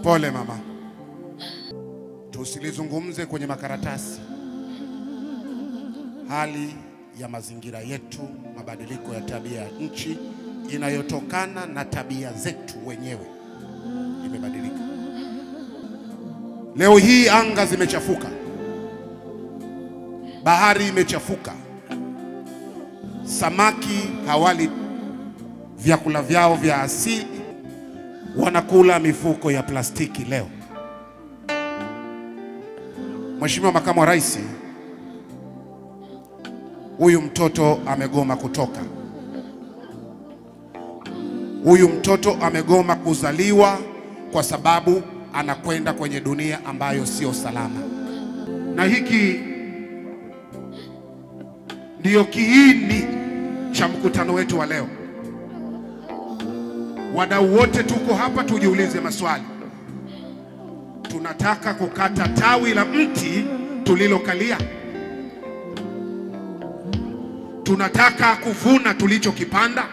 Pole mama, tusilizungumze kwenye makaratasi hali ya mazingira yetu, mabadiliko ya tabia ya nchi inayotokana na tabia zetu wenyewe imebadilika. Leo hii anga zimechafuka, bahari imechafuka, samaki hawali vyakula vyao vya asili, wanakula mifuko ya plastiki leo. Mheshimiwa Makamu wa Rais, huyu mtoto amegoma kutoka, huyu mtoto amegoma kuzaliwa kwa sababu anakwenda kwenye dunia ambayo sio salama, na hiki ndiyo kiini cha mkutano wetu wa leo. Wadau wote tuko hapa, tujiulize maswali. Tunataka kukata tawi la mti tulilokalia? Tunataka kuvuna tulichokipanda?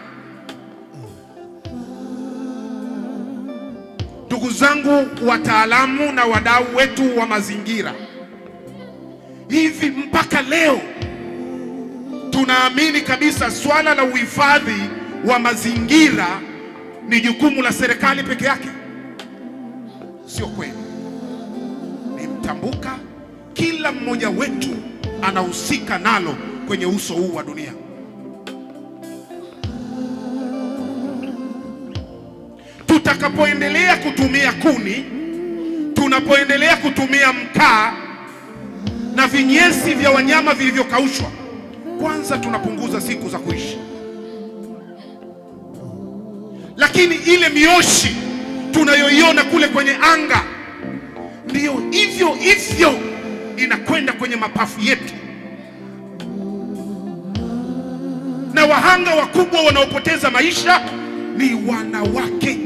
Ndugu zangu wataalamu na wadau wetu wa mazingira, hivi mpaka leo tunaamini kabisa swala la uhifadhi wa mazingira ni jukumu la serikali peke yake? Sio kweli. Ni mtambuka, kila mmoja wetu anahusika nalo kwenye uso huu wa dunia. Tutakapoendelea kutumia kuni, tunapoendelea kutumia mkaa na vinyesi vya wanyama vilivyokaushwa, kwanza tunapunguza siku za kuishi, lakini ile mioshi tunayoiona kule kwenye anga ndiyo hivyo hivyo inakwenda kwenye mapafu yetu, na wahanga wakubwa wanaopoteza maisha ni wanawake.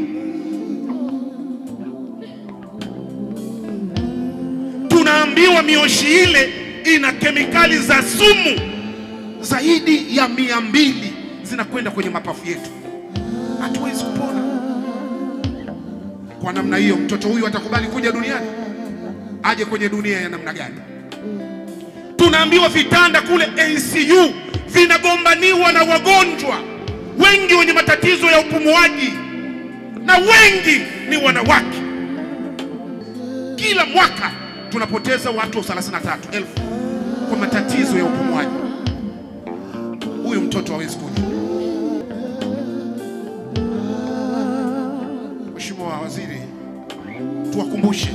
Tunaambiwa mioshi ile ina kemikali za sumu zaidi ya mia mbili zinakwenda kwenye mapafu yetu, hatuwezi kupona. Kwa namna hiyo, mtoto huyu atakubali kuja duniani? Aje kwenye dunia ya namna gani? Tunaambiwa vitanda kule NCU vinagombaniwa na wagonjwa wengi wenye matatizo ya upumuaji na wengi ni wanawake. Kila mwaka tunapoteza watu 33,000 kwa matatizo ya upumuaji. Huyu mtoto hawezi kuja. Mheshimiwa Waziri, tuwakumbushe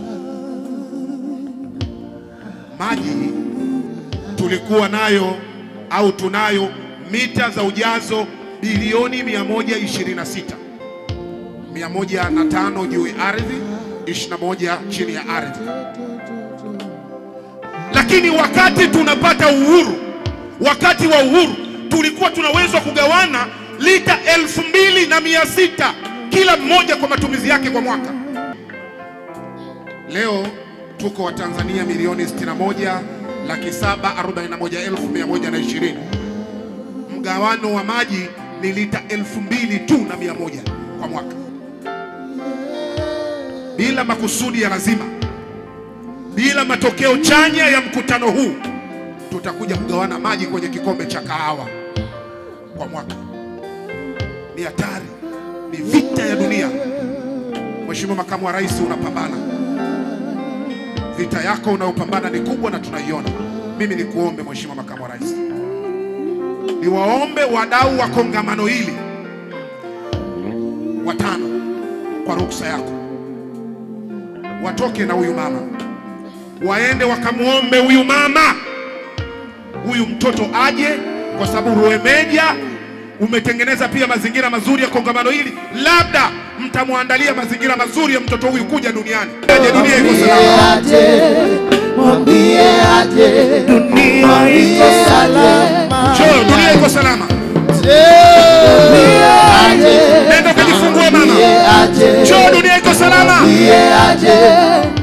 maji tulikuwa nayo au tunayo mita za ujazo bilioni 126, 105 juu ya ardhi, 21 chini ya ardhi. Lakini wakati tunapata uhuru, wakati wa uhuru tulikuwa tunaweza kugawana lita elfu mbili na mia sita kila mmoja kwa matumizi yake kwa mwaka. Leo tuko Watanzania milioni 61 laki saba arobaini na moja elfu mia moja na ishirini. Mgawano wa maji ni lita elfu mbili tu na mia moja kwa mwaka, bila makusudi ya lazima, bila matokeo chanya ya mkutano huu, tutakuja kugawana maji kwenye kikombe cha kahawa kwa mwaka. Ni hatari, ni vita ya dunia. Mheshimiwa Makamu wa Rais, unapambana vita yako unayopambana ni kubwa na tunaiona. Mimi nikuombe Mheshimiwa Makamu wa Rais, niwaombe wadau wa kongamano hili watano, kwa ruksa yako, watoke na huyu mama, waende wakamwombe huyu mama, huyu mtoto aje, kwa sababu Ruemeja umetengeneza pia mazingira mazuri ya kongamano hili, labda mtamwandalia mazingira mazuri ya mtoto huyu kuja duniani. Aje, dunia iko salama. Mwambie aje, Dunia iko salama. Njoo, dunia iko salama. mwambie aje, Nenda ukajifungue mama. mwambie aje, Njoo, dunia iko salama. mwambie aje,